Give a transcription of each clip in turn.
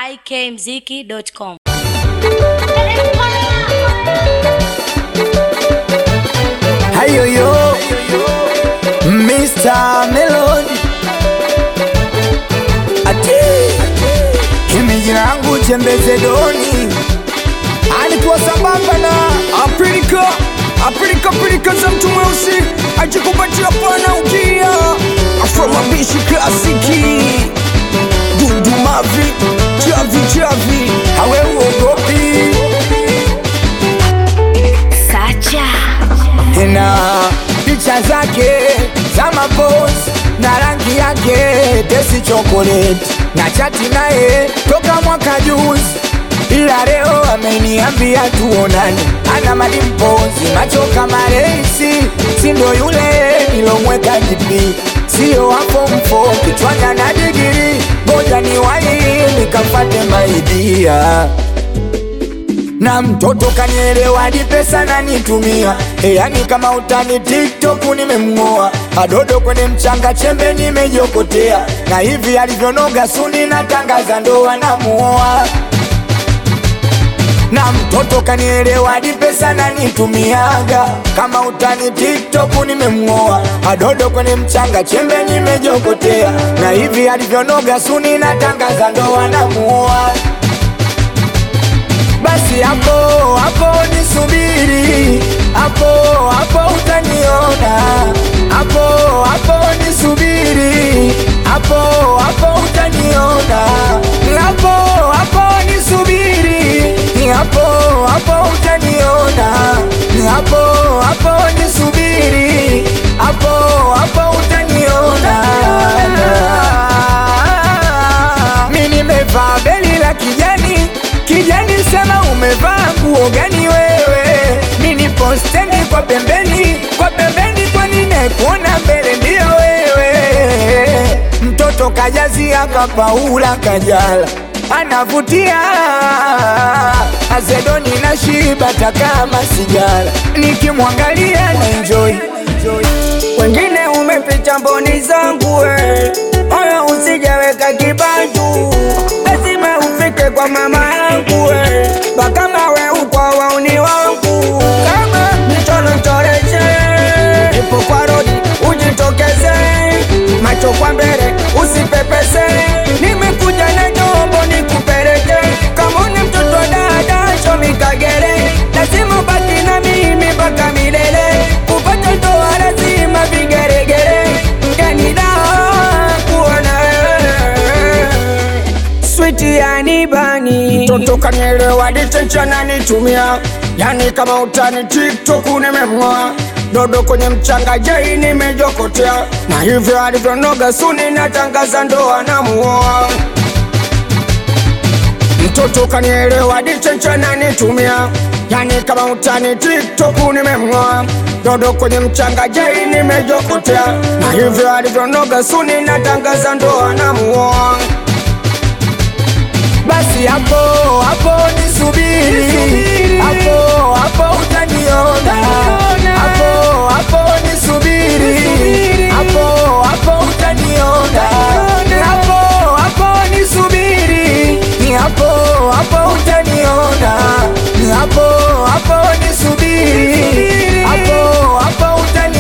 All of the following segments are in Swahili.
ikmziki.com. Hayoyo Mr. Melody Ate Himi jina langu Chembeze Doni Alikuwa sambamba na Afrika Afrika Afrika za mtu mweusi Ajikupatia pana ukia Afro mabishi klasiki Dundu mavi Chavi chavi Hawe uogopi Sacha na picha zake za mapozi na rangi yake tesi chocolate na chati naye toka mwaka juzi, ila leo ameniambia tuonane. Ana malimpozi macho kama reisi, si ndo yule nilomweka jipi, sio hapo mfo kichwani ana digiri, ngoja ni wahi nikafate maidia na mtoto kanielewa hadi pesa nanitumia e, yani kama utani TikTok nimemng'oa adodo kwenye mchanga chembe nimejokotea na hivi alivyonoga suni natangaza ndoa namuoa na mtoto kanielewa hadi pesa nanitumiaga kama utani TikTok nimemng'oa adodo kwenye mchanga chembe nimejokotea na hivi alivyonoga suni natangaza ndoa namuoa basi hapo hapo nisubiri, hapo hapo utaniona, hapo hapo nisubiri, hapo hapo utaniona, hapo hapo nisubiri, hapo hapo utaniona, hapo hapo nisubiri, hapo hapo utaniona. Mimi nimevaa beli la kijani kijani, sema umevaa nguo gani wewe? Mimi nipo stendi kwa pembeni, kwa pembeni, kwa nini kuona mbele ndio wewe? Mtoto kajazia kapaula kajala anavutia azedoni na shiba takama sigara, nikimwangalia na enjoy wengine umepita mboni zangu we, moyo usijaweka kibanju, lazima ufike kwa mama yangu we, bakama we ukwa wauni wangu, kama mtorotoreshe ipo kwa rodi, ujitokeze macho kwa mbele, usipepese, nimekuja na jombo nikupeleke, kama ni mtoto dada shomi kagere, lazima baki na mimi mpaka milele, kupata ndoa lazima vigeregere, mgani da kuona wewe switi yani bani mtoto kanielewa ditenchana nitumia yani kama utani tiktok nimemng'oa dodo kwenye mchanga jei nimejokotea na hivyo alivyonoga suni natangaza ndoa namuoa mtoto kanielewa ditenchana nitumia yani kama utani tiktok nimemng'oa dodo kwenye mchanga jei nimejokotea na hivyo alivyonoga suni natangaza ndoa namuoa basi hapo hapo nisubiri, hapo hapo utaniona, hapo hapo nisubiri, hapo hapo utaniona, hapo hapo nisubiri, hapo hapo utaniona, hapo hapo nisubiri, hapo hapo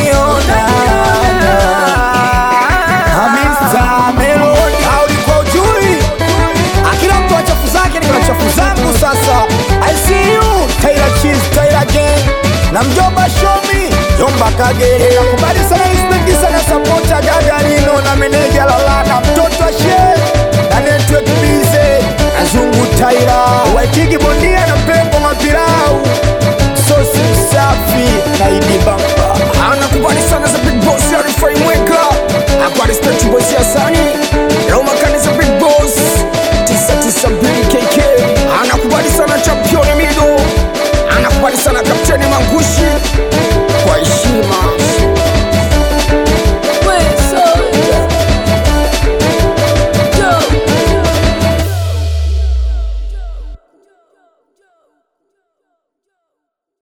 utaniona. Hamisa Melody, ulikuwa ujui akila mtu achafu zake ni chafu zangu sasa I see you Taylor Cheese Taylor Gang na mjomba Shomi Jomba Kagere nakubali sana respect sana support ya Gagarino na meneja Lalana mtoto wa Sheikh na network bize Azungu Taylor Waitiki bondia na pengo mapilau sosi safi na Idi Bamba anakubali sana za